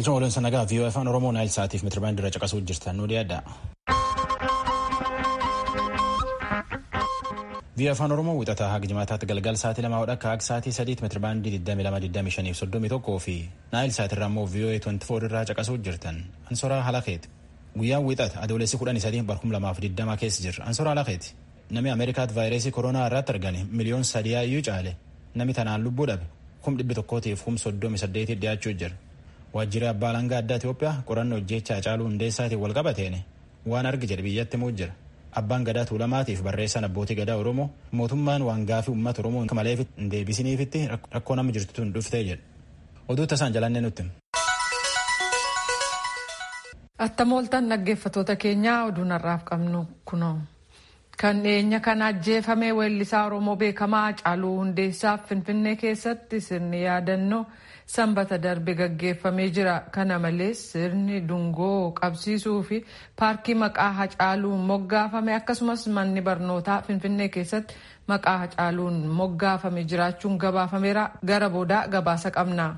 Galchuma waliin sanagaa viiyoo afaan Oromoo naayil sa'aatiif mitiribaandii irra caqasuu jirtan nu dhiyaadha. viiyoo afaan Oromoo wixataa haga jimaataatti galgal sa'aatii lama hodha akka haga sa'aatii sadiitti mitiribaandii 22,25 fi naayil sa'aatirraa immoo viiyoo 24 irraa caqasuu jirtan. Ansoraa Halakeeti. Guyyaan wixata adoolessi 13 barkum 2020 keessa jirra. Ansoraa Halakeeti. Namni Ameerikaatti vaayirasii koronaa irratti argame miliyoon sadiyaa iyyuu caale namni tanaan lubbuu dhabe kum dhibbi tokkootiif kum soddomi saddeetii dhiyaachuu jira. Waajjirri abbaa alangaa addaa Itoophiyaa qorannoo hojjechaa Hacaaluu hundeessaatiin wal qabateen waan argi jedhe biyyatti himuu jira. Abbaan gadaa tuulamaatiif barreessaan abbootii gadaa Oromoo mootummaan waan gaafii uummata Oromoo malee hin deebisiniifitti rakkoo nama jirtutu hin dhuftee jedha. Oduu tasaan jalannee nutti. Attamooltaan dhaggeeffatoota keenyaa oduu har'aaf qabnu kunoo. Kan dhiyeenya kana ajjeefame weellisaa Oromoo beekamaa Hacaaluu Hundeessaaf Finfinnee keessatti sirni yaadannoo sanbata darbe gaggeeffamee jira. Kana malees sirni dungoo qabsiisuu fi paarkii maqaa Hacaaluun moggaafame akkasumas manni barnootaa Finfinnee keessatti maqaa Hacaaluun moggaafame jiraachuun gabaafameera. Gara boodaa gabaasa qabna.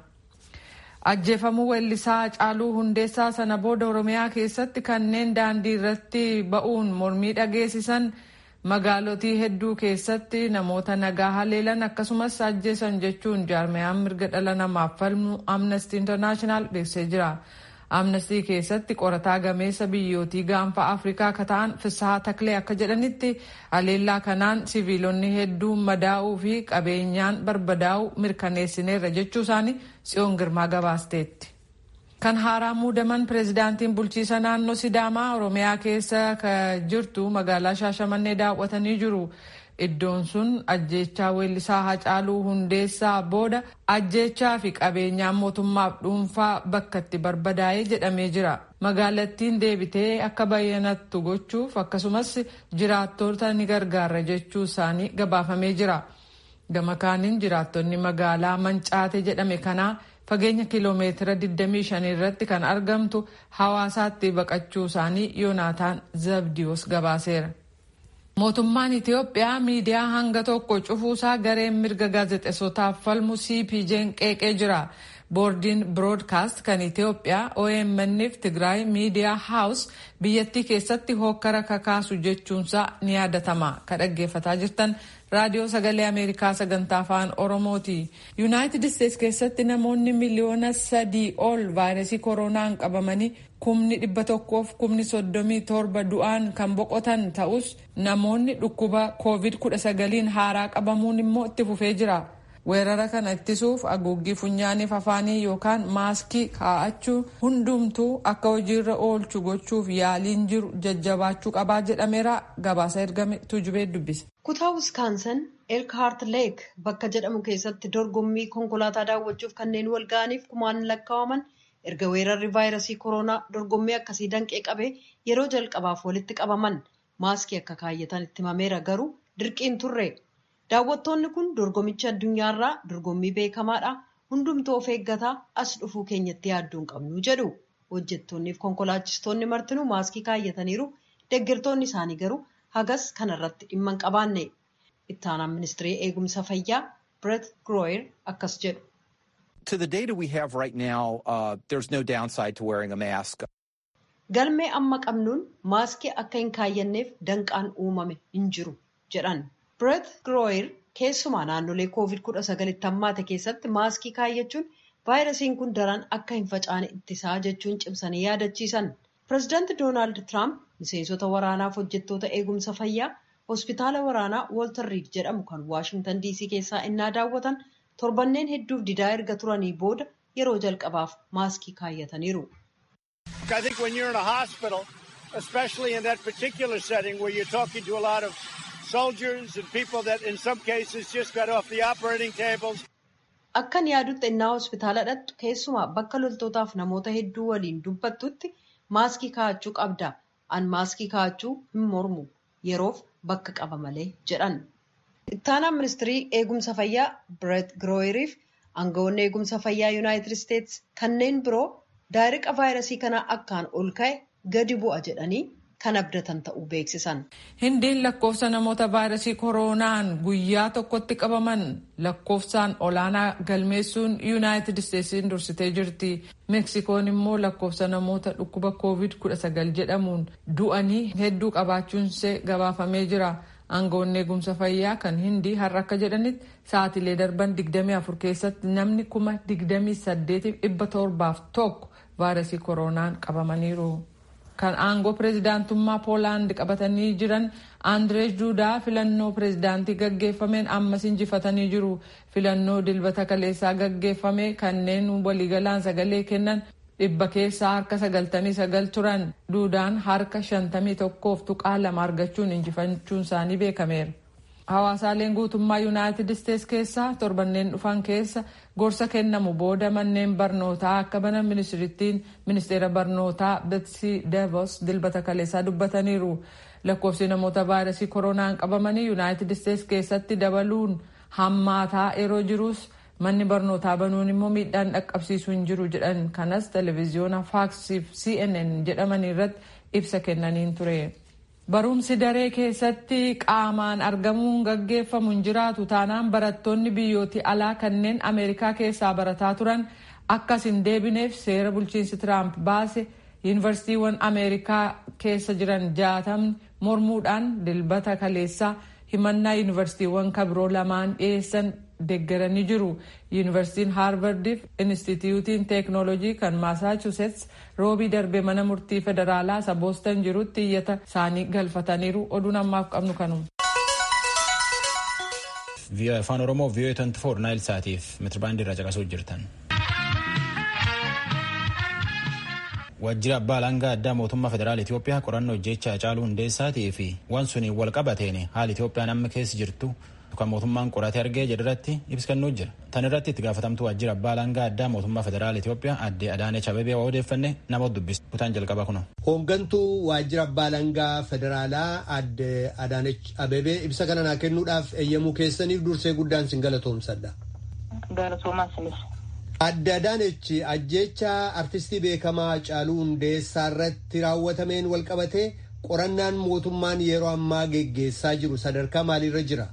Ajjeefamuu weellisaa Hacaaluu Hundeessaa sana booda Oromiyaa keessatti kanneen daandii irratti ba'uun mormii dhageessisan magaalotii hedduu keessatti namoota nagaa haleelan akkasumas ajjeesan jechuun jaarmayaan mirga dhala namaaf falmu Amnesty International beeksisee jira. Amnestii keessatti qorataa gameessa biyyootii gaanfa Afrikaa akka ta'an Fisahaa Taklee akka jedhanitti haleellaa kanaan siviilonni hedduun madaa'uu fi qabeenyaan barbadaa'uu mirkaneessineerra jechuu isaanii Tsiyoon Girmaa gabaasteetti. Kan haaraa muudaman pireezidaantiin bulchiisa naannoo Sidaamaa Oromiyaa keessa jirtu magaalaa Shaashamannee daawwatanii jiru. Iddoon sun ajjeechaa weellisaa Hacaaluu Hundeessaa booda ajjeechaa fi qabeenyaan mootummaaf dhuunfaa bakka itti barbadaa'ee jedhamee jira. Magaalattiin deebitee akka bayyanattu gochuuf akkasumas jiraattota ni gargaara jechuu isaanii gabaafamee jira. Gama kaaniin jiraattonni magaalaa Mancaate jedhame kanaa fageenya kiloomeetira 25 irratti kan argamtu hawaasaatti baqachuu isaanii Yoonaataan Zabdiyoos gabaaseera. Mootummaan Itiyoophiyaa miidiyaa hanga tokko cufuusaa gareen mirga gaazexeessotaaf falmu CPJ'n qeeqee jira. Boordiin Broodkaast kan Itiyoophiyaa OMN fi Tigraay Miidiyaa Haawus biyyattii keessatti hokkara kakaasu jechuunsaa ni yaadatama. Ka dhaggeeffataa jirtan raadiyoo sagalee Ameerikaa sagantaa afaan Oromooti. Yuunaayitid Isteets keessatti namoonni miliyoona sadii ol vaayirasii koronaan qabamanii kumni dhibba tokkoof kumni soddomii torba du'aan kan boqotan ta'us namoonni dhukkuba koovid kudha sagaliin haaraa qabamuun immoo itti fufee jira. Weerara kana ittisuuf haguuggii funyaaniif afaanii yookaan maaskii kaa'achuu hundumtuu akka hojiirra oolchu gochuuf yaaliin jiru jajjabaachuu qabaa jedhameera gabaasa ergame tuujubee dubbise. Kutaa Wiskaansan Elkhaart Leek bakka jedhamu keessatti dorgommii konkolaataa daawwachuuf kanneen wal ga'aniif kumaan lakkaa'aman erga weerarri vaayirasii koronaa dorgommii akkasii danqee qabee yeroo jalqabaaf walitti qabaman maaskii akka kaayyatan itti himameera garuu dirqiin turre. Daawwattoonni kun dorgomicha addunyaarraa dorgommii beekamaadha. Hundumtuu of eeggataa as dhufuu keenyatti yaadduu hin qabnu jedhu. Hojjettoonni fi konkolaachistoonni martinuu maaskii kaayyataniiru. Deeggartoonni isaanii garuu hagas kanarratti dhimma hin qabaanne. Itti aanaan ministirii eegumsa fayyaa Brett Groyer akkas jedhu. To the data we have right now, uh, there's no downside to wearing a mask. Galmee amma qabnuun maaskii akka hin kaayyanneef danqaan uumame hin jiru jedhan. Brett Groyer keessumaa naannolee COVID-19 hammaate keessatti maaskii kaayyachuun vaayirasiin kun daran akka hin facaane ittisaa jechuun cimsanii yaadachiisan. Pireezidaanti Doonaald Tiraamp miseensota waraanaaf hojjettoota eegumsa fayyaa hospitaala waraanaa Walter Reed jedhamu kan Waashingtan DC keessaa innaa daawwatan torbanneen hedduuf didaa erga turanii booda yeroo jalqabaaf maaskii kaayyataniiru. I think when you're in a hospital, especially in that particular setting where you're talking to a lot of soldiers and people that in some cases just got off the operating tables. Akkan yaadutti innaa hospitaala dhattu keessumaa bakka loltootaaf namoota hedduu waliin dubbattutti maaskii kaa'achuu qabda. An maaskii kaa'achuu hin mormu yeroof bakka qaba malee jedhan. Ittaanaan ministirii eegumsa fayyaa Brett Groyeriif aangawoonni eegumsa fayyaa Yuunaayitid Isteets kanneen biroo daariqa vaayirasii kanaa akkaan ol ka'e gadi bu'a jedhanii kan abdatan ta'uu beeksisan. Hindiin lakkoofsa namoota vaayirasii kooroonaan guyyaa tokkotti qabaman lakkoofsaan olaanaa galmeessuun yuunaayitid isteetsiin dursitee jirti. meksikoon immoo lakkoofsa namoota dhukkuba koovid 19 jedhamuun du'anii hedduu qabaachuunsee gabaafamee jira. aangoonni eegumsa fayyaa kan hindii har'a akka jedhanitti sa'atilee darban 24 keessatti namni kuma 28,701 vaayirasii kooroonaan qabamaniiru. kan aangoo pireezidaantummaa poolaand qabatanii jiran aandirees duudaa filannoo pireezidaantii gaggeeffameen ammas injifatanii jiru filannoo dilbata kaleessaa gaggeeffame kanneen waliigalaan sagalee kennan dhibba keessaa harka sagaltamii sagal turan duudaan harka shantamii tokkoof tuqaa lama argachuun injifachuun isaanii beekameera. Hawaasaaleen guutummaa Yuunaayitid Isteets keessaa torbanneen dhufan keessa gorsa kennamu booda manneen barnootaa akka banan ministirittiin ministeera barnootaa Betsy Devos dilbata kaleessaa dubbataniiru. Lakkoofsi namoota vaayirasii koronaan qabamanii Yuunaayitid Isteets keessatti dabaluun hammaataa yeroo jirus manni barnootaa banuun immoo miidhaan dhaqqabsiisuu hin jiru jedhan kanas televezyiyoona faaksiif cnn jedhaman irratti ibsa kennaniin ture. Barumsi daree keessatti qaamaan argamuun gaggeeffamu hin jiraatu taanaan barattoonni biyyooti alaa kanneen Ameerikaa keessaa barataa turan akkas hin deebineef seera bulchiinsi Tiraamp baase yuunivarsiitiiwwan Ameerikaa keessa jiran jaatamni mormuudhaan dilbata kaleessaa himannaa yuunivarsiitiiwwan kabiroo lamaan dhiyeessan deeggaranii jiru. Yuunivarsiitiin Haarvardiif Inistituutiin Teeknoolojii kan Maasaachusetts roobii darbe mana murtii federaalaa isa Boostan jirutti iyyata isaanii galfataniiru. Oduun ammaaf qabnu kanuma. VOA Afaan Oromoo VOA 24 Naayil Saatiif metirbaandii irraa caqasuu jirtan. Waajjira abbaa alangaa addaa mootummaa federaala Itoophiyaa qorannoo jecha Hacaaluu Hundeessaatii fi waan suniin wal qabateen haala Itoophiyaan amma keessa jirtu kan mootummaan qoratee argee jedharratti ibsa kennuu jira. Tan irratti itti gaafatamtuu waajjira abbaa alangaa addaa mootummaa federaala Itoophiyaa aadde Adaanech Abebee waa odeeffanne nama dubbisa. Kutaan jalqaba kuno. Hooggantuu waajjira abbaa alangaa federaalaa aadde Adaanech Abebee ibsa kana naa kennuudhaaf eeyyamuu keessaniif dursee guddaan sin galatoomsadha. Galatoomaa sinis. Aadde Adaanech ajjeecha artistii beekamaa Hacaaluu Hundeessaa irratti raawwatameen wal qabatee qorannaan mootummaan yeroo ammaa geggeessaa jiru sadarkaa maaliirra jira?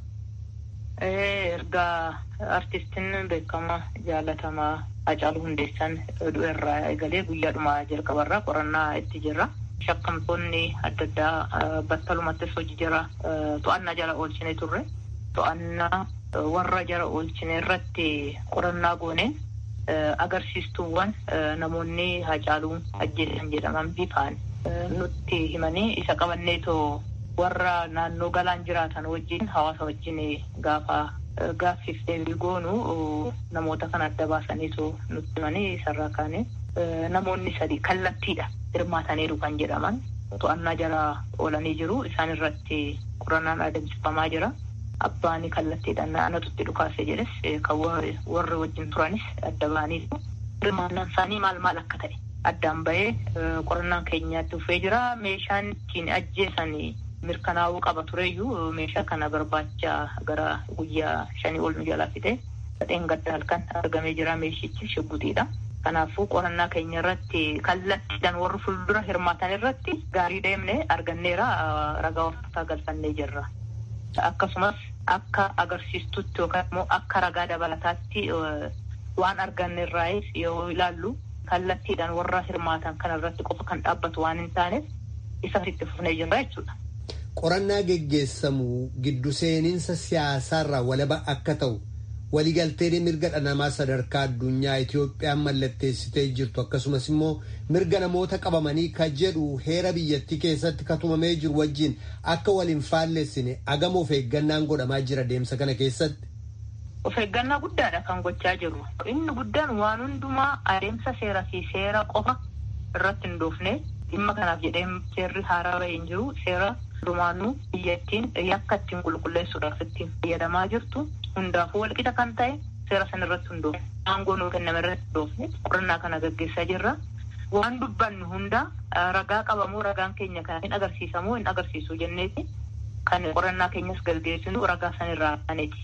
ergaa artistiin beekamaa jaalatamaa Hacaaluu Hundeessaan du'eerraa eegalee guyyaadhuma jalqabarraa qorannaa itti jirra. Shakkamtoonni adda addaa battalumattis hojii jara to'annaa jala oolchine turre. To'annaa warra jara oolchine irratti qorannaa gooneen agarsiistuuwwan namoonni Hacaaluu ajjeesan jedhaman bifaan nutti himanii isa qabanneetoo warra naannoo galaan jiraatan wajjin hawaasa wajjin gaafa gaaffiif deebii goonu namoota kan adda baasaniitu nutti himanii isarraa kaane namoonni sadi kallattiidha hirmaataniiru kan jedhaman to'annaa jala oolanii jiru isaan irratti qorannaan adeemsifamaa jira abbaan kallattiidhaan anatutti dhukaase jedhes kan warri wajjin turanis adda ba'aniitu hirmaannaan isaanii maal maal akka ta'e addaan bahee qorannaan keenyaatti dhufee jira meeshaan ittiin ajjeesanii mirkanaa'uu qaba tureyyuu meeshaa kana barbaacha gara guyyaa shanii ol nu jalaa fide sadeen gadda halkan argamee jira meeshichi shibbuxiidha. Kanaafuu qorannaa keenya irratti kallattiidhaan warri fuuldura hirmaatan irratti gaarii deemne arganneera ragaa of galfannee jirra. Akkasumas akka agarsiistutti yookaan immoo akka ragaa dabalataatti waan arganne irraayis yoo ilaallu kallattiidhaan warra hirmaatan kana irratti qofa kan dhaabbatu waan hin taaneef isa itti fufnee jirra jechuudha. Qorannaa geggeessamu giddu seeninsa siyaasaarraa walaba akka ta'u waliigalteen mirga dhala namaa sadarkaa addunyaa Itoophiyaan mallatteessitee jirtu akkasumas immoo mirga namoota qabamanii ka jedhu heera biyyattii keessatti katumamee jiru wajjin akka waliin faallessine agama of eeggannaan godhamaa jira deemsa kana keessatti. Of eeggannaa guddaadha kan gochaa jirru. Inni guddaan waan hundumaa adeemsa seeraa fi seera qofa irratti hin doofne dhimma kanaaf jedhee seerri haaraa bahee hin jiru seera Dumaanuu biyyattiin yakka ittiin qulqulleessuudhaaf ittiin fayyadamaa jirtu hundaafuu walqixa kan ta'e seera sana irratti hundoofne aangoo nuu kenname irratti hundoofne qorannaa kana gaggeessaa jirra. Waan dubbannu hunda ragaa qabamoo ragaan keenya kana hin agarsiisamoo hin agarsiisu jenneeti kan qorannaa keenyas gaggeessinu ragaa sanirraa kaneeti.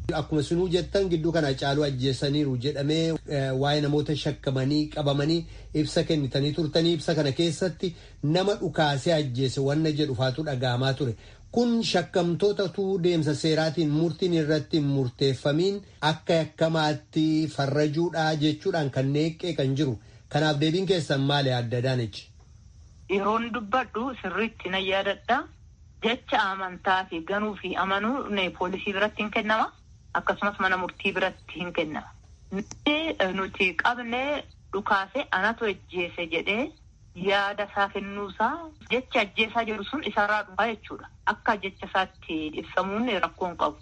Akkuma sinuu jettan gidduu kana Hacaaluu ajjeesaniiru jedhamee waa'ee namoota shakkamanii qabamanii ibsa kennitanii turtanii ibsa kana keessatti nama dhukaasee ajjeese wanna jedhu faatu dhaga'amaa ture. Kun shakkamtootatu deemsa seeraatiin murtiin irratti hin murteeffamiin akka yakkamaatti farrajuudhaa jechuudhaan kan neeqqee kan jiru. Kanaaf deebiin keessan maali adda daanichi? Yeroon dubbadhu sirriitti nan yaadadha. Jecha amantaa fi ganuu fi amanuu poolisii biratti hin kennama. Akkasumas mana murtii biratti hin kennama. Nuti qabnee dhukaase anatu ajjeese jedhee yaada isaa kennuusaa jecha ajjeesaa jiru sun isarraa dhufaa jechuudha. Akka jecha isaatti ibsamuun rakkoon qabu.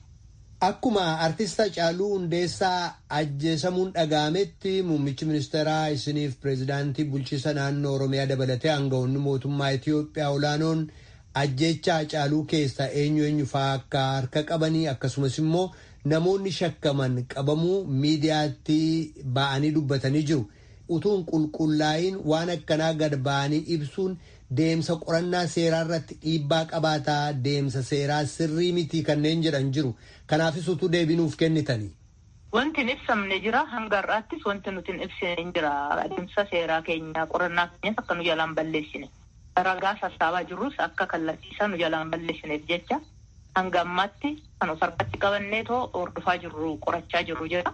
Akkuma artista Hacaaluu Hundeessaa ajjeesamuun dhaga'ametti muummichi ministeeraa isiniif pireezidaantii bulchiisa naannoo Oromiyaa dabalatee aangawoonni mootummaa Itoophiyaa olaanoon ajjeecha Hacaaluu keessa eenyu eenyu fa'aa akka harka qabanii akkasumas immoo namoonni shakkaman qabamuu miidiyaatti ba'anii dubbatanii jiru. Utuun qulqullaa'iin waan akkanaa gad ba'anii ibsuun deemsa qorannaa seeraa irratti dhiibbaa qabaataa deemsa seeraa sirrii mitii kanneen jedhan jiru. Kanaafis utuu deebinuuf kennitanii. Wanti hin ibsamne jira hanga har'aattis wanti nuti hin ibsine jira adeemsa seeraa keenya qorannaa keenyas akka nu jalaan balleessine. Ragaa sassaabaa jirrus akka kallattiisaa nu jalaan balleessineef jecha hanga ammaatti kan of harkatti qabannee too hordofaa jirru qorachaa jirru jira.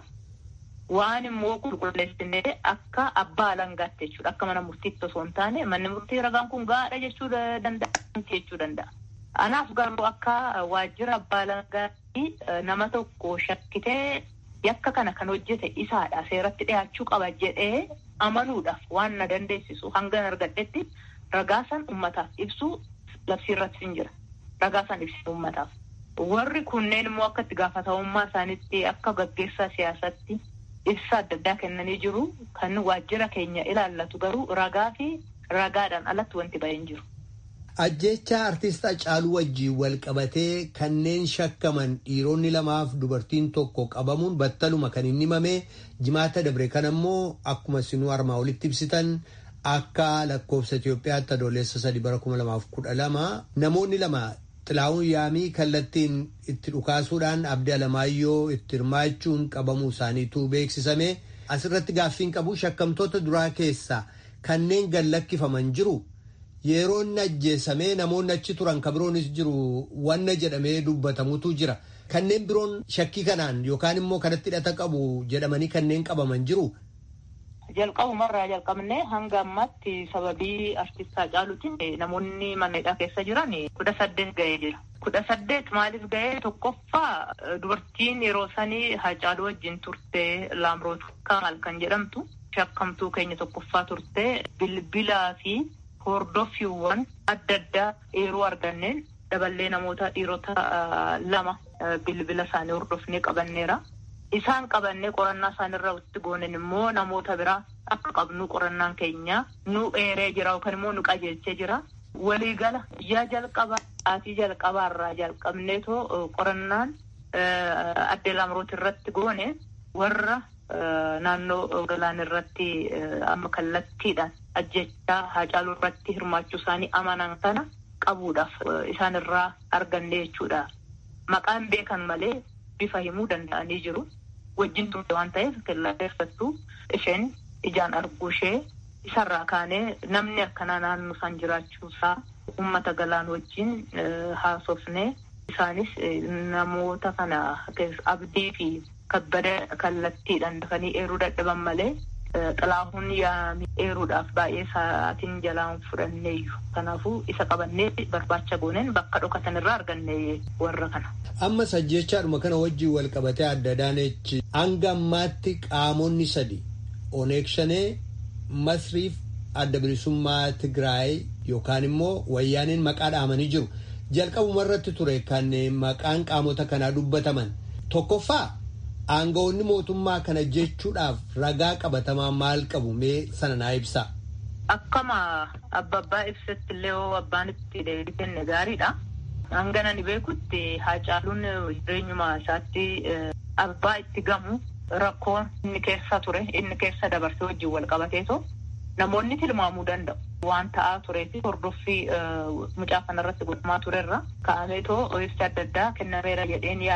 Waan immoo qulqulleessinee akka abbaa alangaatti jechuudha. Akka mana murtiitti osoo hin taane manni murtii ragaan kun gaadha jechuu danda'a jechuu danda'a. Anaaf garuu akka waajjira abbaa alangaatti nama tokko shakkitee yakka kana kan hojjete isaadha seeratti dhiyaachuu qaba jedhee amanuudhaaf waan na dandeessisu hanga argadhetti ragaa san ummataaf ibsuu labsiirratti hin jira. Ragaa san ibsuu ummataaf. Warri kunneen immoo akka itti gaafatamummaa isaaniitti akka gaggeessaa siyaasatti ibsa adda addaa kennanii jiru. Kan waajjira keenya ilaallatu garuu ragaa fi ragaadhaan alatti wanti bahee hin jiru. Ajjeechaa artist Hacaaluu wajjiin wal qabatee kanneen shakkaman dhiironni lamaaf dubartiin tokko qabamuun battaluma kan hin himame jimaata dabre kan ammoo akkuma sinuu armaa olitti ibsitan akka lakkoofsa Itoophiyaatti adoolessa sadii bara kuma lamaaf kudha lama namoonni lama xilaa'uun yaamii kallattiin itti dhukaasuudhaan abdii alamaayyoo itti hirmaachuun qabamuu isaaniitu beeksisame asirratti gaaffiin qabu shakkamtoota duraa keessaa kanneen gallakkifaman jiru. Yeroo inni ajjeesamee namoonni achi turan kan biroonis jiru wanna jedhamee dubbatamutu jira. Kanneen biroon shakkii kanaan yookaan immoo kanatti hidhata qabu jedhamanii kanneen qabaman jiru. Jalqabumarraa jalqabnee hanga ammaatti sababii artistaa Hacaaluutiin namoonni mana hidhaa keessa jiran kudha saddeet ga'ee jira. Kudha saddeet maaliif ga'ee tokkoffaa dubartiin yeroo sanii Hacaaluu wajjin turte Laamroot Kamaal kan jedhamtu shakkamtuu keenya tokkoffaa turte bilbilaa fi hordoffiiwwan adda addaa eeruu arganneen daballee namoota dhiirota lama bilbila isaanii hordofnee qabanneera. Isaan qabannee qorannaa isaanirra itti goonen immoo namoota biraa akka qabnu qorannaan keenya nu eeree jira yookaan immoo nu qajeelchee jira. Waliigala guyyaa jalqabaa sa'aatii jalqabaarraa jalqabneetoo qorannaan addee Laamroot irratti goone warra naannoo galaan irratti amma kallattiidhaan ajjechaa Hacaaluu irratti hirmaachuu isaanii amanan kana qabuudhaaf isaan irraa arganne jechuudha. Maqaan beekan malee bifa himuu danda'anii jiru. Wajjin turte waan ta'eef kellaaffattuu isheen ijaan arguu ishee isarraa kaanee namni akkanaa naannoo isaan jiraachuusaa uummata galaan wajjin haasofnee isaanis namoota kana abdii fi kabbada kallattiidhaan dafanii eeruu dadhaban malee xilaahuun yaamii eeruudhaaf baay'ee sa'aatiin jalaan fudhanneeyyu. Kanaafuu isa qabannee barbaacha gooneen bakka dhokatan irraa arganne warra kana. Ammas ajjechaadhuma kana wajjin wal qabatee adda daanechi hanga ammaatti qaamonni sadi Oneeg Shanee Masriif adda bilisummaa Tigraay yookaan immoo wayyaaniin maqaa dhaamanii jiru. Jalqabuma irratti ture kan maqaan qaamota kanaa dubbataman. Tokkoffaa aangawoonni mootummaa kana jechuudhaaf ragaa qabatamaa maal qabu mee sana naa ibsaa. Akkama abba abbaa ibsatti illee hoo abbaan itti deebii kenne gaariidha. Hanga nani beekutti Hacaaluun jireenyuma isaatti abbaa itti gamu rakkoo inni keessa ture inni keessa dabarsee wajjin wal qabateetoo namoonni tilmaamuu danda'u. Waan ta'aa turee fi hordoffii mucaa kanarratti godhamaa turerra ka'ameetoo ibsa adda addaa kennameera jedheen yaada.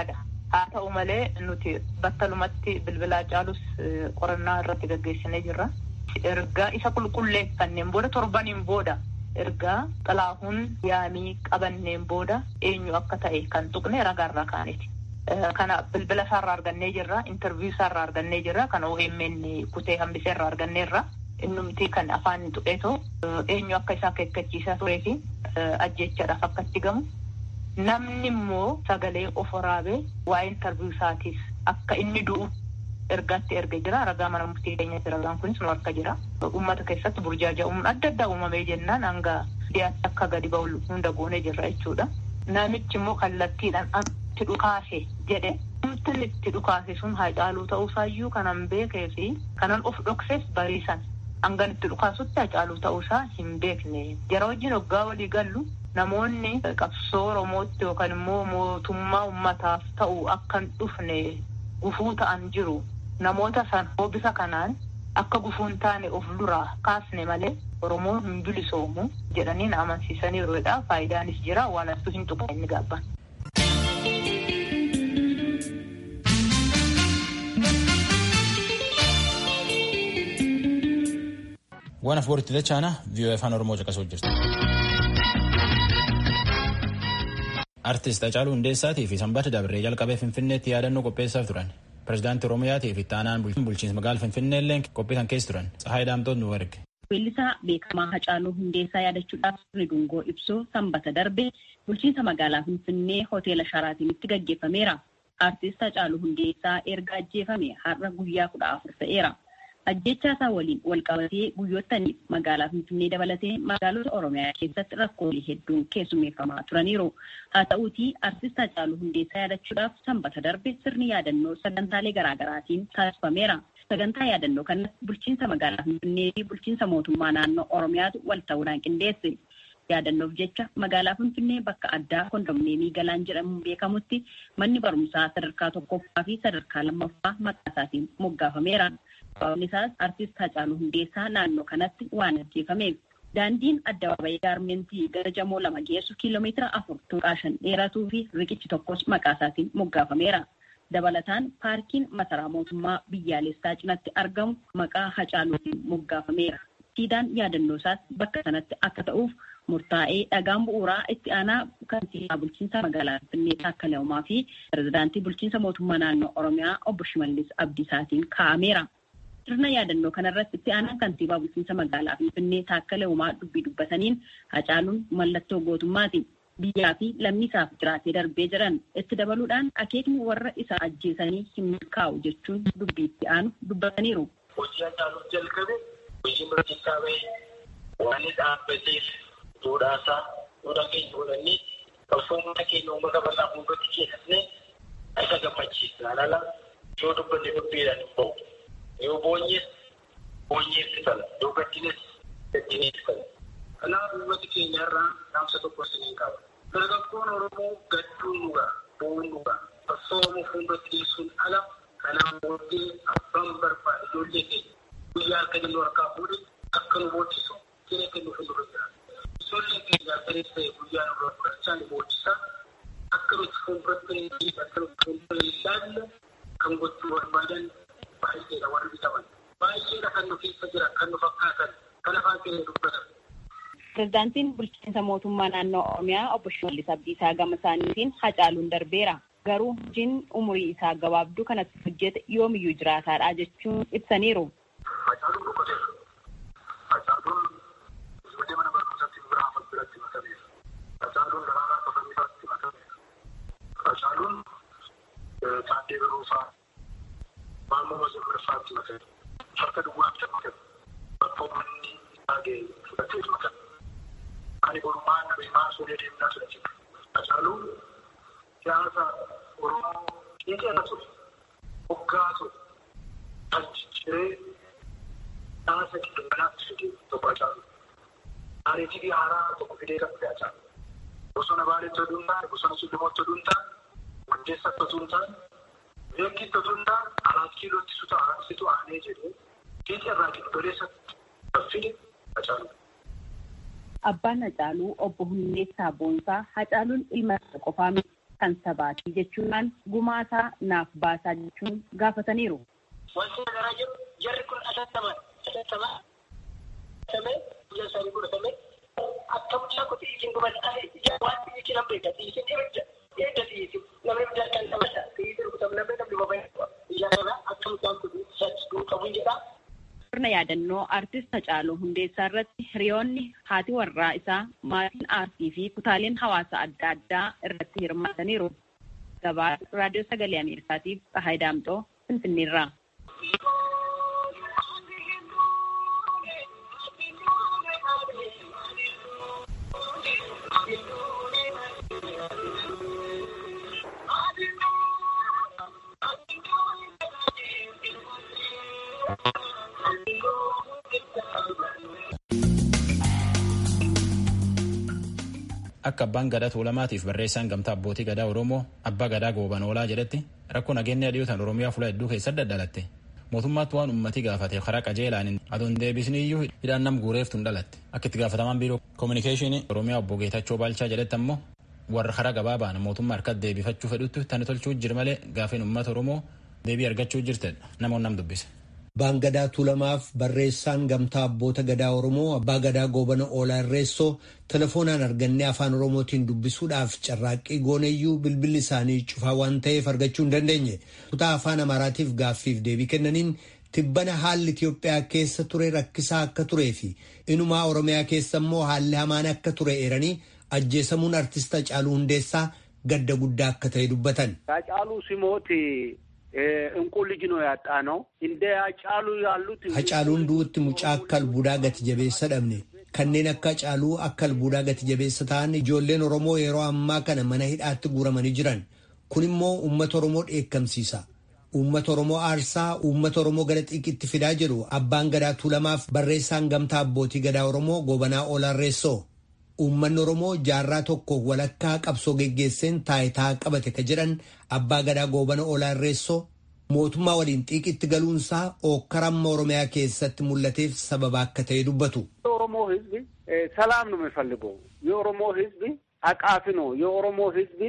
haa ta'u malee nuti battalumatti bilbila Hacaalus qorannaa irratti gaggeessinee jirra. Ergaa isa qulqulleeffanneen booda torbaniin booda ergaa xilaahuun yaamii qabanneen booda eenyu akka ta'e kan tuqne ragaarraa kaaneeti. Kana bilbila isaarraa argannee jirra, intarviyu isaarraa argannee jirra, kan OMN kutee hambisee irraa arganneerra. Innumti kan afaan tuqeetoo eenyu akka isaa keekkachiisaa turee fi ajjechaadhaaf akka itti gamu. Namni immoo sagalee of waraabee waa'ee intarviyu isaatiif akka inni du'u ergaatti erga jira. Ragaa mana murtii keenyatti ragaan kunis nu harka jira. Uummata keessatti burjaaja'uun adda addaa uumamee jennaan hanga dhiyaatti akka gadi ba'u hunda goonee jirra jechuudha. Namichi immoo kallattiidhaan itti dhukaase jedhe wanti itti dhukaase sun Hacaaluu ta'uusaayyuu kanan beekee fi kanan of dhoksees bariisan hangan itti dhukaasutti Hacaaluu ta'uusaa hin beekne jara wajjin hoggaa walii gallu namoonni qabsoo Oromootti yookaan immoo mootummaa ummataaf ta'u akka hin dhufne gufuu ta'an jiru namoota san hoobisa kanaan akka gufuun taane of duraa kaasne malee Oromoon hin bilisoomu jedhanii na amansiisaniiruudha faayidaanis jira waan astuu hin tuqa inni gaabban. waan afbooritti dachaana viiyoo afaan oromoo caqasuu jirtu. artist Hacaaluu Hundeessaatii fi Sanbata Dabree jalqabee Finfinneetti yaadannoo qopheessaaf turan. Pireezidaantii Oromiyaatii fi Taanaan bulchiinsa magaalaa Finfinnee illee qophii kan keessa turan. Tsahaay Daamtoon nu erge. Weellisaa beekamaa Hacaaluu Hundeessaa yaadachuudhaaf sirni dungoo ibsuu sanbata darbe bulchiinsa magaalaa Finfinnee hoteela Sharaatinitti gaggeeffameera. Artist Hacaaluu Hundeessaa erga ajjeefame har'a guyyaa kudha afur ta'eera. Ajjechaa isaa waliin wal qabatee guyyoottaniif magaalaa Finfinnee dabalatee magaalota Oromiyaa keessatti rakkoolee hedduun keessummeeffamaa turaniiru. Haa ta'uutii artist Hacaaluu Hundeessaa yaadachuudhaaf sanbata darbe sirni yaadannoo sagantaalee garaagaraatiin taasifameera. Sagantaa yaadannoo kanas bulchiinsa magaalaa Finfinnee fi bulchiinsa mootummaa naannoo Oromiyaatu wal ta'uudhaan qindeesse. Yaadannoof jecha magaalaa Finfinnee bakka addaa kondomneemii galaan jedhamuun beekamutti manni barumsaa sadarkaa tokkoffaa fi sadarkaa lammaffaa maqaa isaatiin moggaafameera. Sababni isaas artist Hacaaluu Hundeessaa naannoo kanatti waan ajjeefameef. Daandiin addabaabayii gaarmentii gara jamoo lama geessu kiiloomeetira afur tuqaa shan dheeratuu fi riqichi tokkos maqaa isaatiin moggaafameera. Dabalataan paarkiin masaraa mootummaa biyyaalessaa cinatti argamu maqaa Hacaaluutiin moggaafameera. Siidaan yaadannoo isaas bakka sanatti akka ta'uuf murtaa'ee dhagaan bu'uuraa itti aanaa kantiibaa bulchiinsa magaalaa Finfinnee Taakkalaa Uumaa fi pirezidaantii bulchiinsa mootummaa naannoo Oromiyaa obbo Shimallis Abdiisaatiin kaa'ameera. Sirna yaadannoo kanarratti itti aanaa kantiibaa bulchiinsa magaalaa Finfinnee Taakkalaa Uumaa dubbii dubbataniin Hacaaluun mallattoo gootummaati. Biyyaa fi lammii isaaf jiraatee darbee jiran itti dabaluudhaan akeekni warra isa ajjeesanii hin milkaa'u jechuun dubbii itti aanu dubbataniiru. Hojii Hacaaluuf jalqabe hojii murtiisaa bahee waan dhaabbateef duudhaasaa duudhaa keenya godhannee qabsoomota keenya uummata bal'aa fuuldratti keessatne isa gammachiisa. Alala yoo dubbanne dubbiidhaan hin ba'u. Yoo boonyees boonyeetti tala. Yoo gaddines gaddineetti tala. Kanaaf uummati keenya irraa dhaamsa tokko isiniin qaba. Dargaggoon Oromoo gadduun dhugaa, bo'uun dhugaa. Qabsoomuu fuuldratti dhiyeessuun ala kanaan booddee abbaan barbaade ijoollee keenya guyyaa akka jallu harkaa fuudhe akka nu booddisu kee kennu fuuldura jira. Ijoolleen keenya akkanis ta'e guyyaa nurraa fudhachaa ni booddisa. Akka nuti fuulduratti hin akka nuti fuuldura hin ilaalle kan gochuu barbaadan baay'eedha warri bitaman. Baay'eedha kan nu keessa jiran kan nu fakkaatan kan afaan keenya dubbatan. Pirezidaantiin bulchiinsa mootummaa naannoo Oromiyaa obbo Shimallis Abdiisaa gama isaaniitiin Hacaaluun darbeera. Garuu hojiin umurii isaa gabaabduu kanatti hojjete yoomiyyuu jiraataadha jechuun ibsaniiru. Hacaaluun boqoteera. Hacaaluun ijoollee mana barumsaatti biraafat biratti makameera. Hacaaluun daraaraa kafaniifaatti makameera. Hacaaluun taaddee baruufaa maammoo mazammarfaatti makameera. Harka duwwaatti makameera. Bakka uummanni taagee fudhatee makameera. Ani borumaan nama maa suuree deemnaa ture jira. Hacaaluun siyaasa Oromoo qeeqeera ture. Hoggaa ture. Kan jijjiiree siyaasa giddugalaatti fide tokko Hacaalu. Ariitii haaraa tokko fidee kan fide Hacaalu. Bosona Baaleetti oduu hin taane, bosona Sullumooti oduu hin taane, Hundeessatti oduu hin taane, Beekitti oduu hin taane, Araat Kiilootti situ aanee jedhee qeeqee irraa giddugaleessatti kan fide Hacaalu. Abbaan Hacaaluu obbo Hundeessaa Boonsaa Hacaaluun ilma isaa qofaa miti. kan sabaati jechuudhaan gumaasaa naaf baasaa jechuun gaafataniiru. Wanti nagaraa jiru jarri kun atattamaa atattamaa samee biyya isaanii godhatame akka mucaa kuti isin gubataa waan isin hambeeka isin ibidda ibidda isin namni ibidda kan namata isin rukutam namni namni babayyaa biyya kana akka mucaan kuti saduu qabuun jedhaa. sirna yaadannoo aartist Hacaaluu Hundeessaa irratti hiriyoonni haati warraa isaa maatiin aartii fi kutaaleen hawaasa adda addaa irratti hirmaataniiru. Gabaa raadiyoo sagalee Ameerikaatiif Tsahaay Daamxoo Finfinneerraa. akka abbaan gadaa tuulamaatiif barreessaan gamtaa abbootii gadaa oromoo abbaa gadaa gooban oolaa jedhetti rakkoo nageenya dhiyootaan oromiyaa fuula hedduu keessatti daddalatte mootummaatti waan ummatii gaafate karaa qajeelaan adoon deebisni iyyuu hidhaan nam guureeftuun dhalatte akka itti gaafatamaan biiroo koominikeeshinii oromiyaa obbo Geetachoo Baalchaa jedhetti ammoo warra karaa gabaabaan mootummaa harkatti deebifachuu fedhutti tani tolchuu jir malee gaafiin uummata oromoo deebii argachuu jirtedha namoonni nam dubbise. Abbaan gadaa tuulamaaf barreessaan gamtaa abboota gadaa Oromoo abbaa gadaa goobana oolaa irreessoo telefoonaan argannee afaan Oromootiin dubbisuudhaaf carraaqqii gooneyyuu bilbilli isaanii cufaa waan ta'eef argachuu hin dandeenye. Kutaa afaan Amaaraatiif gaaffiif deebii kennaniin tibbana haalli Itiyoophiyaa keessa ture rakkisaa akka turee fi inumaa Oromiyaa keessa immoo haalli hamaan akka ture eeranii ajjeesamuun artista Hacaaluu Hundeessaa gadda guddaa akka ta'e dubbatan. Hacaaluu Simooti እንቁ ልጅ ነው ያጣ ነው እንደ አጫሉ ያሉት Hacaaluun du'utti mucaa akka albuudaa gati jabeessa dhabne kanneen akka Hacaaluu akka albuudaa gati jabeessa ta'an ijoolleen Oromoo yeroo ammaa kana mana hidhaatti guuramanii jiran kun immoo uummata Oromoo dheekkamsiisa. Uummata Oromoo aarsaa uummata Oromoo gara xiiqitti fidaa jiru abbaan gadaa tuulamaaf barreessaan gamtaa abbootii gadaa Oromoo gobanaa Oolaarreessoo. Uummanni Oromoo jaarraa tokko walakkaa qabsoo geggeesseen taayitaa qabate ka jedhan abbaa gadaa goobana Oolaarreessoo mootummaa waliin xiiqitti galuunsaa ookkaramma Oromiyaa keessatti mul'ateef sababa akka ta'e dubbatu. የኦሮሞ ሕዝብ ሰላም ነው የሚፈልገው። የኦሮሞ ሕዝብ አቃፊ ነው። የኦሮሞ ሕዝብ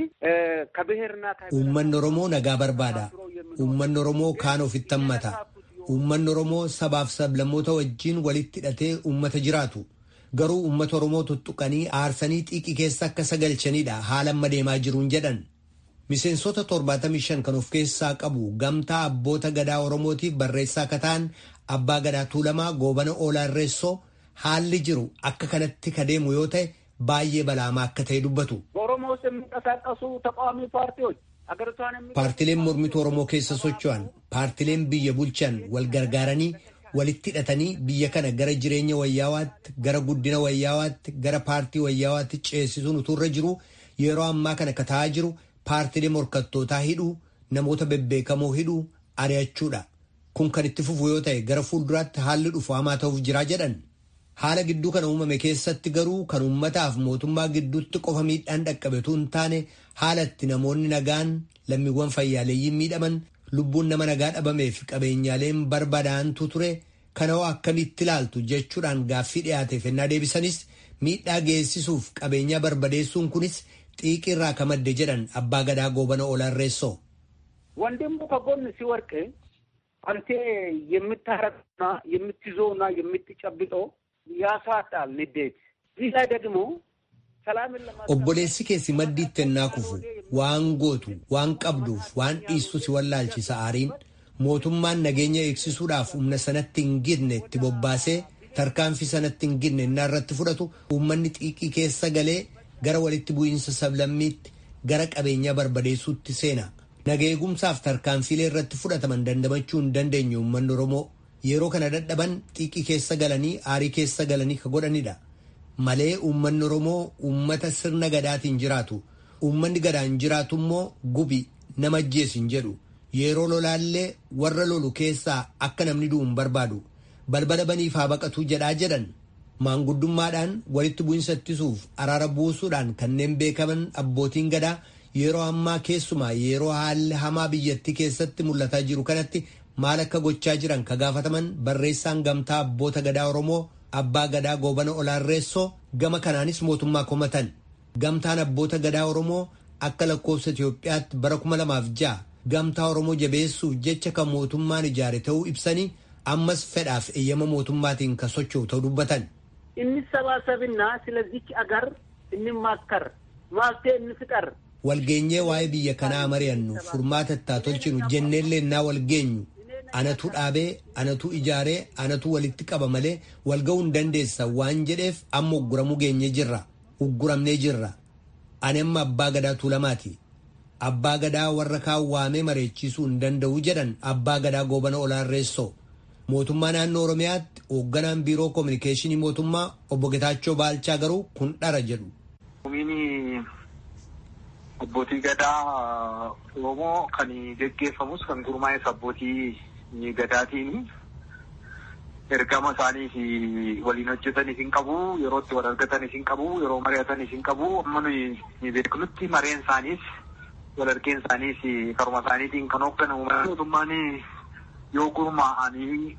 ከብሔርና Uummanni Oromoo nagaa barbaada. Uummanni Oromoo kaan ofitti hammata. Uummanni Oromoo sabaaf sablammoota wajjin walitti hidhatee uummata jiraatu. Garuu uummata Oromoo tuttuqanii aarsanii xiiqii keessa akka sagalchanidha haala amma deemaa jiruun jedhan. Miseensota 75 kan of keessaa qabu gamtaa abboota gadaa Oromootiif barreessaa akka ta'an abbaa gadaa tuulamaa goobana oolaarreessoo haalli jiru akka kanatti ka deemu yoo ta'e baay'ee balaamaa akka ta'e dubbatu. በኦሮሞ ውስጥ የሚንቀሳቀሱ ተቃዋሚ ፓርቲዎች አገሪቷን የሚ Paartileen mormituu Oromoo keessa socho'an, paartileen biyya bulchan wal gargaaranii walitti hidhatanii biyya kana gara jireenya wayyaawaatti, gara guddina wayyaawaatti, gara paartii wayyaawaatti ceesisuun utuurra jiru yeroo ammaa kana ka ta'aa jiru paartilee morkattootaa hidhuu, namoota bebbeekamoo hidhuu, ari'achuudha. Kun kan itti fufu yoo ta'e gara fuulduraatti haalli dhufu hamaa ta'uuf jiraa jedhan. Haala gidduu kana uumame keessatti garuu kan uummataaf mootummaa gidduutti qofa miidhaan dhaqqabetu hin taane haala itti namoonni nagaan lammiiwwan fayyaaleeyyiin miidhaman lubbuun nama nagaa dhabameef qabeenyaaleen barbadaa'antu ture kana hoo akkamitti ilaaltu jechuudhaan gaaffii dhiyaateef ennaa deebisanis miidhaa geessisuuf qabeenyaa barbadeessuun kunis xiiqiirraa ka madde jedhan abbaa gadaa goobana oolaarreessoo. ወንድሙ ከጎን ሲወርቅ አንተ የምታረቅና የምትይዘውና የምትጨብጠው ያሳጣል ንዴት። እዚህ ላይ ደግሞ ሰላምን ለማ Obboleessi keessi maddiitti ennaa kufu waan gootu waan qabduuf waan dhiistu si wallaalchisa aariin mootummaan nageenya eegsisuudhaaf humna sanatti hin gidne itti bobbaasee tarkaanfii sanatti hin gidne innaa irratti fudhatu uummanni xiiqii keessa galee gara walitti bu'iinsa sablammiitti gara qabeenyaa barbadeessuutti seena. Nageegumsaaf tarkaanfiilee irratti fudhataman dandamachuu hin dandeenye uummanni Oromoo yeroo kana dadhaban xiiqii keessa galanii aarii keessa galanii ka godhanidha. Malee uummanni Oromoo uummata sirna gadaatiin jiraatu. Uummanni gadaan jiraatu immoo gubi nama ajjeesin jedhu. Yeroo lolaallee warra lolu keessaa akka namni du'u hin barbaadu. Balbala baniif haa baqatuu jedhaa jedhan. Maanguddummaadhaan walitti bu'insa ittisuuf araara buusuudhaan kanneen beekaman abbootiin gadaa yeroo ammaa keessumaa yeroo haalli hamaa biyyattii keessatti mul'ataa jiru kanatti maal akka gochaa jiran ka gaafataman barreessaan gamtaa abboota gadaa Oromoo abbaa gadaa goobana olaarreessoo gama kanaanis mootummaa komatan. Gamtaan abboota gadaa Oromoo akka lakkoofsa Itoophiyaatti bara kuma lamaaf ja'a gamtaa Oromoo jabeessuuf jecha kan mootummaan ijaare ta'uu ibsanii ammas fedhaaf eeyyama mootummaatiin kan socho'u ta'uu dubbatan. እንሰባሰብና ስለዚች አገር እንማከር ማፍትሄ እንፍጠር walgeenyee waa'ee biyya kanaa mari'annu furmaata itti tolchinu jenneellee naa walgeenyu anatu dhaabee anatu ijaaree anatu walitti qaba malee walga'uu hin dandeessa waan jedheef amma ugguramuu geenye jirra ugguramnee jirra ani amma abbaa gadaa tuulamaati abbaa gadaa warra kaan waamee mareechisuu hin danda'u jedhan abbaa gadaa goobana olaarreessoo mootummaa naannoo oromiyaatti hoogganaan biiroo koominikeeshinii mootummaa obbo Getaachoo Baalchaa garuu kun dhara jedhu. Abbootii gadaa Oromoo kan geggeeffamus kan gurmaa'es abbootii gadaatiin ergama isaaniif waliin hojjetanis hin qabu yeroo itti wal argatanis hin qabu yeroo mari'atanis hin qabu amma nuyi beeknutti mareen isaaniis wal argeen isaaniis karuma isaaniitiin kan hoogganamu mootummaan yoo gurmaa'anii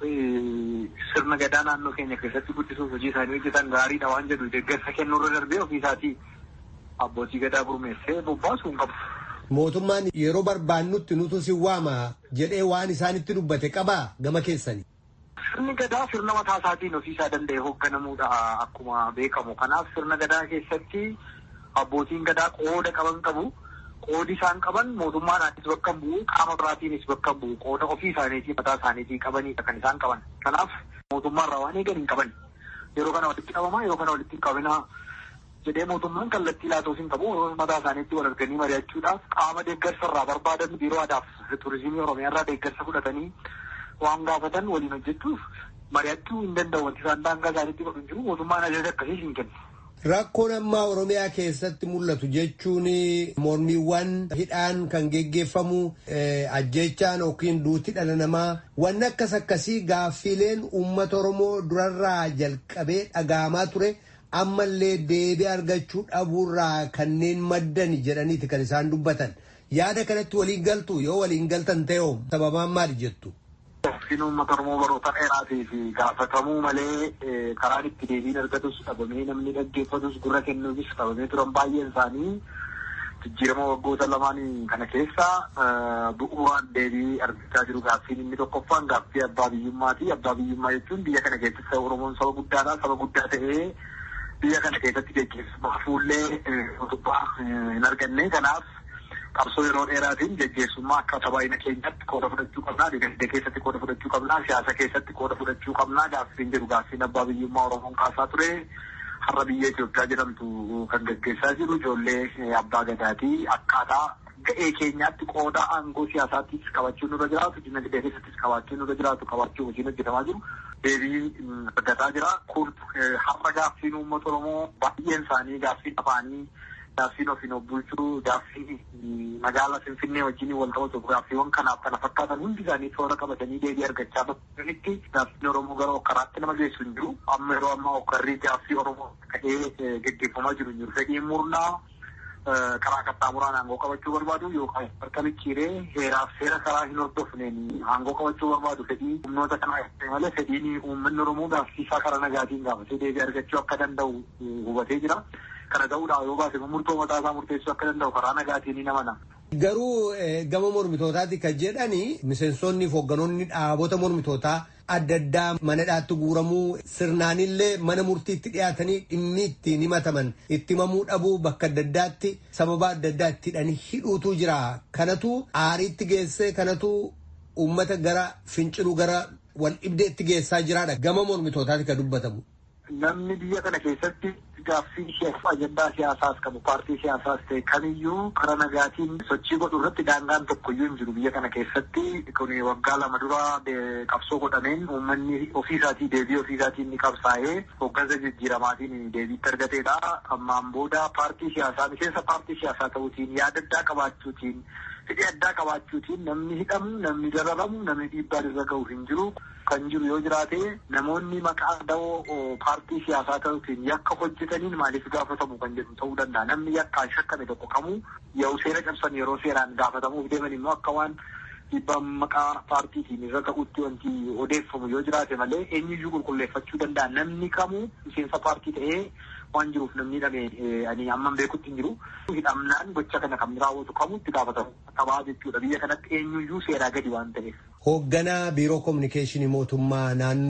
sirna gadaa naannoo keenya keessatti guddisuuf hojii isaanii hojjetan gaariidha waan jedhu deeggarsa kennuurra darbee ofiisaatii abbootii gadaa gurmeessee bobbaasuu hin qabu. Mootummaan yeroo barbaannutti nutu si waama jedhee waan isaanitti dubbate qabaa gama keessanii. Sirni gadaa sirna mataa isaatiin ofiisaa danda'e hoogganamuudha akkuma beekamu. Kanaaf sirna gadaa keessatti abbootiin gadaa qooda qaban qabu. Qoodi isaan qaban mootummaadhaanis bakka bu'u qaama biraatiinis bakka bu'u qooda ofii isaaniitii mataa isaaniitii qabanidha kan isaan qaban. Kanaaf mootummaarraa waan eegan hin qaban. Yeroo kana walitti qabamaa yeroo kana walitti hin qabinaa jedhee mootummaan kallattii laatuuf hin qabu mataa isaaniitti wal arganii mari'achuudhaaf qaama deeggarsa irraa barbaadan biiroo aadaaf turizimii oromiyaarraa deeggarsa fudhatanii waan gaafatan waliin hojjechuuf mari'achuu hin danda'u wanti isaan daangaa isaaniitti godhu hin jiru mootummaan ajaja akkasii hin kennu. Rakkoon ammaa Oromiyaa keessatti mul'atu jechuun mormiiwwan hidhaan kan geggeeffamu ajjechaan yookiin duuti dhala namaa wanni akkas akkasii gaaffiileen uummata Oromoo durarraa jalqabee dhaga'amaa ture. ammallee deebii argachuu dhabuurraa kanneen maddan jedhaniiti kan isaan dubbatan yaada kanatti waliin galtu yoo waliin galtan ta'e sababaan maali jettu. Gaaffiin uummata Oromoo baroota dheeraatii fi gaafatamuu malee karaan itti deebiin argatus dhabamee namni dhaggeeffatus gurra kennuufis dhabamee turan baay'een isaanii jijjiirama waggoota lamaan kana keessa bu'uuraan deebii argachaa jiru gaaffiin inni tokkoffaan gaaffii abbaa biyyummaati. Abbaa biyyummaa jechuun biyya kana keessatti Oromoon saba guddaadha. Saba guddaa ta'ee biyya kana keessatti geggeessumaa fuullee utubaa hin arganne kanaaf qabsoo yeroo dheeraatiin geggeessummaa akka tabaayina keenyatti qooda fudhachuu qabnaa dinagdee keessatti qooda fudhachuu qabnaa siyaasa keessatti qooda fudhachuu qabnaa gaaffiin jedhu gaaffiin abbaa biyyummaa oromoon kaasaa ture har'a biyya Itoophiyaa jedhamtu kan geggeessaa jiru ijoollee abbaa gadaatii akkaataa ga'ee keenyaatti qooda aangoo siyaasaattis qabachuun nurra jiraatu dinagdee keessattis qabaachuun nurra jiraatu qabaachuu hojiin hojjetamaa jiru. deebii argataa jira. Kun har'a gaaffiin uummata Oromoo baay'een isaanii gaaffiin afaanii gaaffiin ofiin of bulchuu gaaffiin magaalaa Finfinnee wajjin wal qabatu gaaffiiwwan kanaaf kana fakkaatan hundi isaanii toora qabatanii deebii argachaa bakka gaaffiin Oromoo gara okkaraatti nama geessu hin jiru. Amma yeroo ammaa okkarrii gaaffii Oromoo ka'ee geggeeffamaa jiru hin jiru. Fedhiin murnaa karaa qaxxaamuraan aangoo qabachuu barbaadu yookaan harka micciiree heeraaf seera karaa hin hordofneen aangoo qabachuu barbaadu fedhii humnoota kanaa malee fedhiin uummanni Oromoo gaaffiisaa karaa nagaatiin gaafatee deebii argachuu akka danda'u hubatee jira. Kana ta'uudhaan yoo baase murtoo mataa isaa murteessuu akka danda'u karaa nagaatiin ni namana. Garuu gama mormitootaati kan jedhani miseensonni fi hoogganoonni dhaabota mormitootaa adda addaa mana hidhaatti guuramuu sirnaanillee mana murtiitti dhiyaatanii dhimmi ittiin himataman itti himamuu dhabuu bakka adda addaatti sababa adda addaa itti hidhuutu jira. Kanatu aariitti geessee kanatu uummata gara finciluu gara wal dhibdeetti geessaa jiraadha. Gama mormitootaati kan dubbatamu. Namni biyya kana keessatti gaaffii siyaasa ajandaa siyaasaas qabu paartii siyaasaas ta'e kamiyyuu karaa nagaatiin sochii godhu irratti daangaan tokkoyyuu hin jiru biyya kana keessatti kun waggaa lama dura qabsoo godhameen uummanni ofiisaatii deebii ofiisaatiin ni qabsaa'ee hoggansa jijjiiramaatiin deebiitti argateedha. Ammaan booda paartii siyaasaa miseensa paartii siyaasaa ta'uutiin yaada addaa qabaachuutiin fedhii addaa qabaachuutiin namni hidhamu namni dararamu namni dhiibbaan irra gahu hin jiru. Kan jiru yoo jiraate namoonni maqaa dawoo paartii siyaasaa ta'uutiin yakka hojjetaniin maaliif gaafatamu kan jedhu ta'uu danda'a. Namni yakkaan shakkame tokko kamuu yoo seera cabsan yeroo seeraan gaafatamuuf deeman immoo akka waan dhiibbaan maqaa paartiitiin irra ka'utti wanti odeeffamu yoo jiraate malee eenyuyyuu qulqulleeffachuu danda'a namni kamuu miseensa paartii ta'ee waan jiruuf namni hidhame ani amman beekutti hin jiru. Hidhamnaan gocha kana kan raawwatu kamuu itti gaafatamu qabaa jechuudha biyya kanatti eenyuyyuu seeraa gadi waan ta'eef. Hoogganaa biiroo kominikeeshinii mootummaa naannoo.